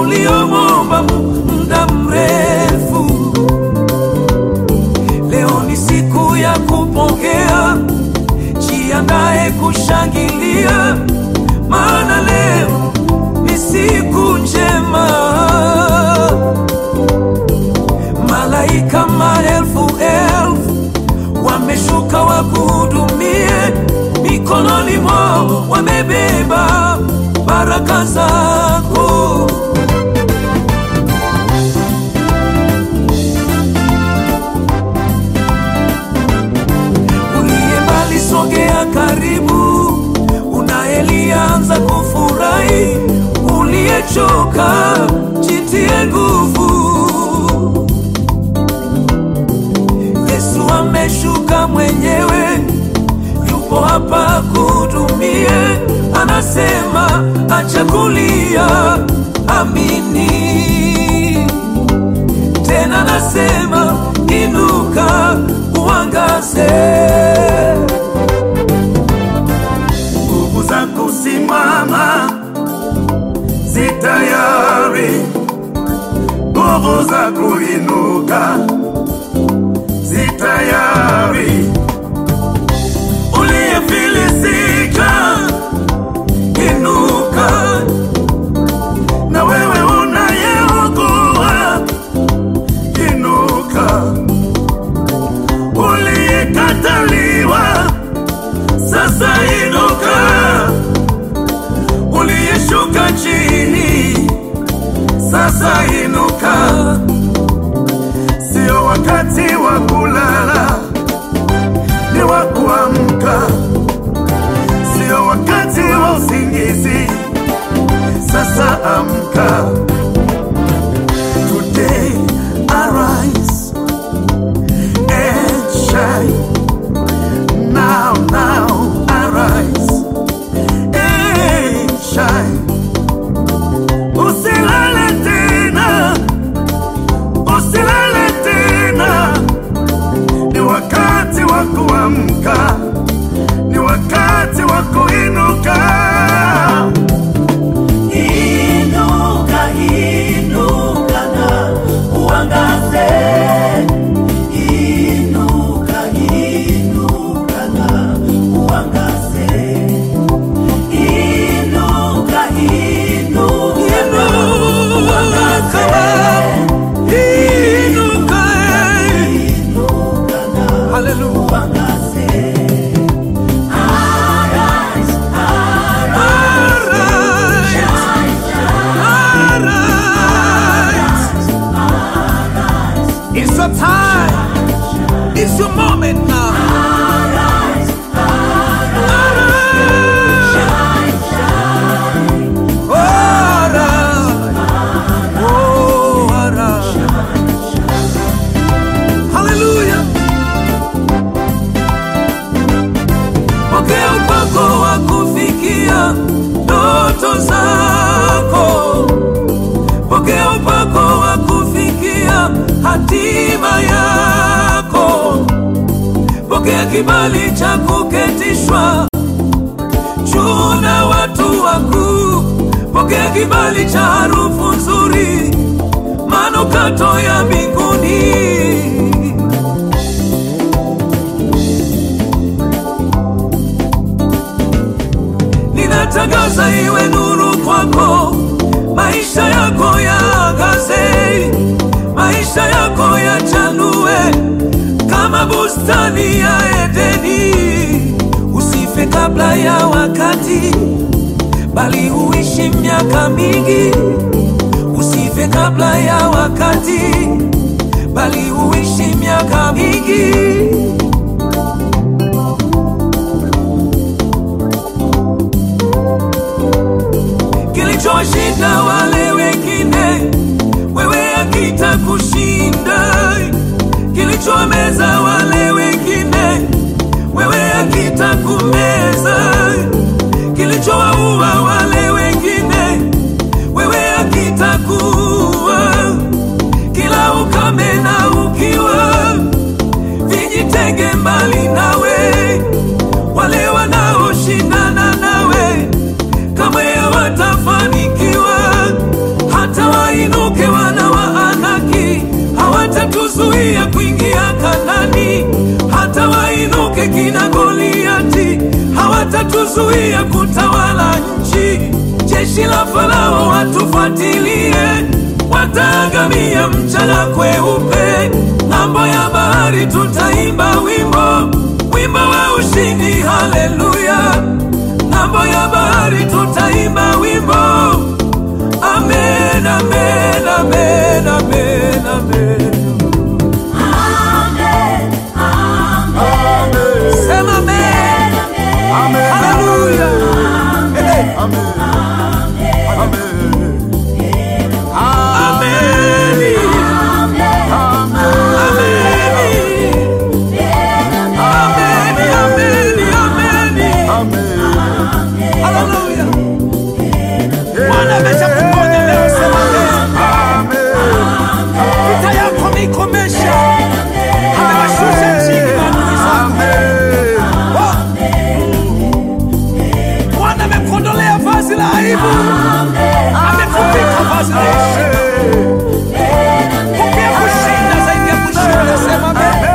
uliomwomba muda mrefu. Leo ni siku ya kupokea, jiandae kushangilia, maana leo ni siku njema. Malaika maelfu elfu wameshuka wakuhudumie, mikononi mwao wamebeba baraka zako. Uliye mbali sogea karibu, unayelianza kufurahi, uliyechoka jitie nguvu. Yesu ameshuka mwenyewe, yupo hapa kuhudumie, anasema acha kulia, amini. Tena anasema inuka, uangaze. nguvu za kusimama zitayari, nguvu za kuinuka zitayari. Uliyefilisika inuka, na wewe unayeugua inuka, uliyekataliwa sasa inuka, uliyeshuka chini sasa inuka. Sio wakati wa kulala, ni wa kuamka. Sio wakati wa usingizi, sasa amka. Today arise and shine. Now, now, arise and shine. Usilale tena, usilale tena. Ni wakati wa kuamka, ni wakati wa kuinuka. Inuka, inuka na uangaze. Inuka, inuka na uangaze. Inuka, inuka na uangaze. Inuka, inuka na uangaze. Arise, arise, shine, It's your time. It's your moment now. Arise, Oh, arise. Oh, arise. Hallelujah. Pokea upako wa kufikia ndoto zako. Pokea upako wa kufikia hatima yako. Pokea kibali cha kuketishwa juu na watu wakuu. Pokea kibali cha harufu nzuri, manukato ya mbinguni. Ninatangaza iwe nuru kwako, maisha yako yaangaze, maisha yako yachanue kama bustani ya Edeni. Usife kabla ya wakati, bali uishi miaka mingi. Usife kabla ya wakati, bali uishi miaka mingi. kilichoshinda wale wengine, wewe hakitakushinda. Kilichomeza wale wengine, wewe hakitakumeza. Kilichowaua wale wengine, wewe hakitakuua. Kila ukame na ukiwa, vijito wanaozuia kutawala nchi. Jeshi la Farao watufuatilie, wataangamia mchana kweupe. Ng'ambo ya bahari tutaimba wimbo, wimbo wa ushindi, haleluya. Ng'ambo ya bahari tutaimba wimbo, amen, amen, amen, amen, amen. Sema amen. Haleluya. Ameni. Ameni. Ameni, ameni, ameni. Haleluya. Bwana ameshakuponya leo, sema amen. Vita yako ameikomesha. Amewashusha chini maadui zako. Bwana amekuondolea vazi la aibu, amekuvika vazi la heshima. Pokea kushinda zaidi ya kushinda, sema amen.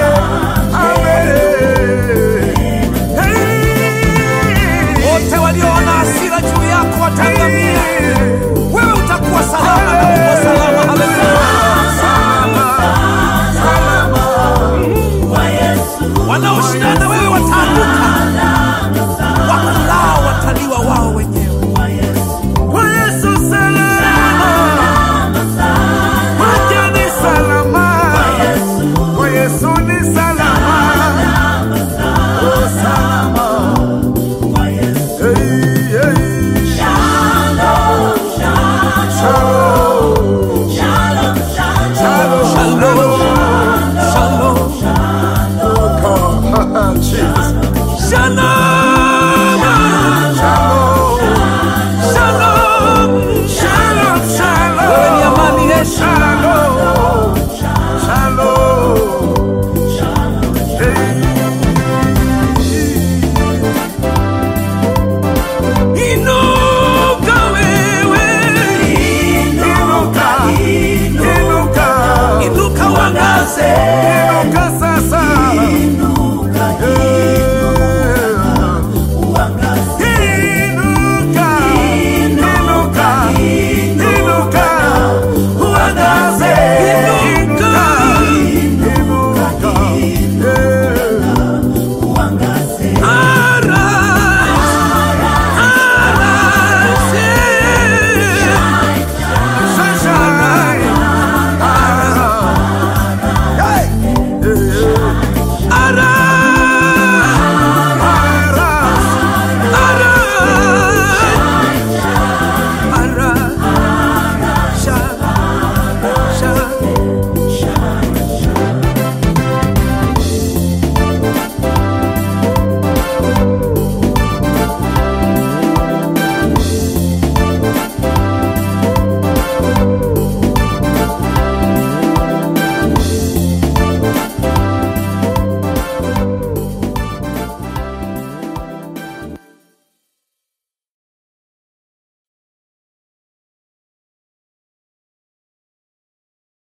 Wote walioona hasira juu yako wataangamia, wewe utakuwa salama na uko salama. Haleluya. Wanaoshindana na wewe wataanguka, wakulao wataliwa wao wenyewe. Kwa Yesu salama, kwake ni salama, kwa Yesu ni salama, oh salama, hey, hey. Shalom, shalom, Shalom, shalom, Jesus. shalom, Shalom, shalom. shalom, Wewe ni shalom, amani yetu,